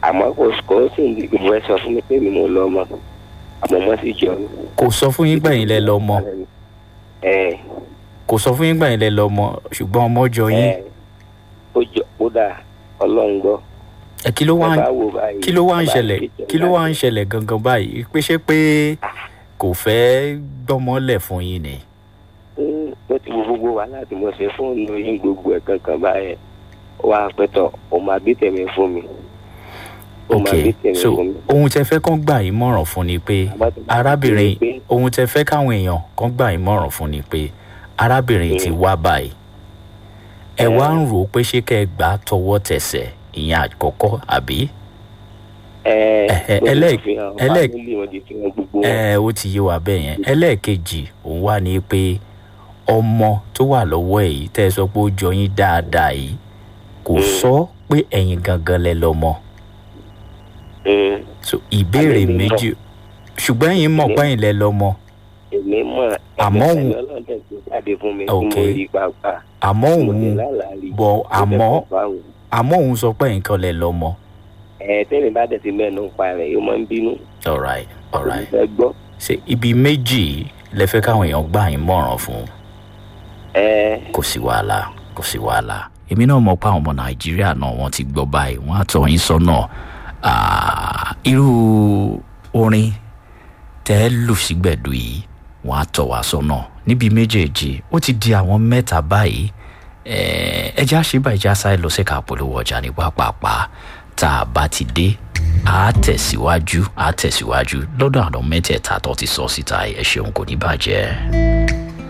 àmọ́ kò kò sì ń ìwé sọ fún mi pé mi mo lọ ọmọ àmọ́ mo sì jọ mí. kò sọ fún yín gbẹ̀yìn lẹ lọ mọ ẹ kò sọ fún yín gbẹ̀yìn lẹ lọ mọ ṣùgbọ́n ọmọ jọ yín ẹ ó jọ ó dà ọlọ́run gbọ́. ẹ kí ló wá ń Ẹ bá wò báyìí, kí ló wá ń bá ṣẹlẹ̀ ìjọba kí ló wá ń ṣẹlẹ̀ gangan báyìí pé ṣé pé kò fẹ́ gbọ́mọlẹ̀ fún yín ni. Mm, ó ti wo gbogbo wa láti mọ̀ ṣe fóònù yín gbogbo ẹ̀ kankan báyẹn ó wá pẹ́tọ̀ ó máa bí tèmi fún mi. ó ok máa bí tèmi so fún mi. ohun tẹ fẹ́ kán gbà yín mọ̀ràn fún ni pé Àmọ́ tó bá arábìnrin ti rí i pé- ohun tẹ fẹ́ káwọn èèyàn kán gbà yín mọ̀ràn fún ni pé arábìnrin ti wá báyìí ẹ wá ń rò ó pé ṣé kẹ́ ẹ gbà á tọwọ́ tẹsẹ̀ ìyẹn àkọ́kọ́ àbí ẹ Ẹhẹ, ló ti ẹlẹ́- fi hàn ẹlẹ́- fámìlì wọn ti fi hàn gbogbo wọn. ẹ ó ti yé wa bẹ́ẹ̀ yẹn ẹlẹ́ẹ̀kejì òun wà ní pé ọmọ tó wà lọ́wọ́ ẹ̀ yìí tẹ́ ẹ sọ pé ó jọ yín dáadáa yìí kò sọ pé ẹ̀yin gangan lẹ lọ́mọ Mm, so ìbéèrè Àmì mi méjì ṣùgbọ́n ẹ̀yin mọ̀ pé ẹ̀yin lẹ lọ́mọ èmi mọ̀ Àmọ́ ẹ̀mí òun- ọlọ́run tẹ̀ tó jáde fún mi tí Ok. mo rí pàápàá àmọ́ mo ti òun lálàárí bọ̀ mo fẹ́ àmọ́ kọ́ fáwọn. àmọ́ òun sọ pé ẹ̀yin kan lẹ lọ́mọ ẹ tẹ́lẹ̀ bá dẹ̀ ti mẹ́nu pa rẹ̀ yóò máa ń bínú alright alright mo fẹ́ gbọ́. ṣe ibi méjì lẹ fẹ́ káwọn èèyàn gbà yín mọ̀ràn fún ẹ kò sí wàhálà kò sí wàhálà èmi náà mọ̀ pé àwọn ọmọ nàìjíríà náà wọ́n ti gbọ́ báyìí wọ́n á tọ́ yín sọ́nà Ah, irú orin tẹ́ ẹ lù sígbẹ̀dù yìí wọ́n á tọ́ wa sọ́nà níbi méjèèjì ó ti di àwọn mẹ́ta báyìí Eh, ẹ já ṣe báyìí já sáré lọ sí ká polówó ọjà ní pápápá tá a bá ti dé a tẹ̀síwájú a tẹ̀síwájú lọ́dọ̀ àwọn mẹ́tẹ̀ẹ̀ta tó ti sọ síta ẹ̀ ṣeun kò ní bàjẹ́.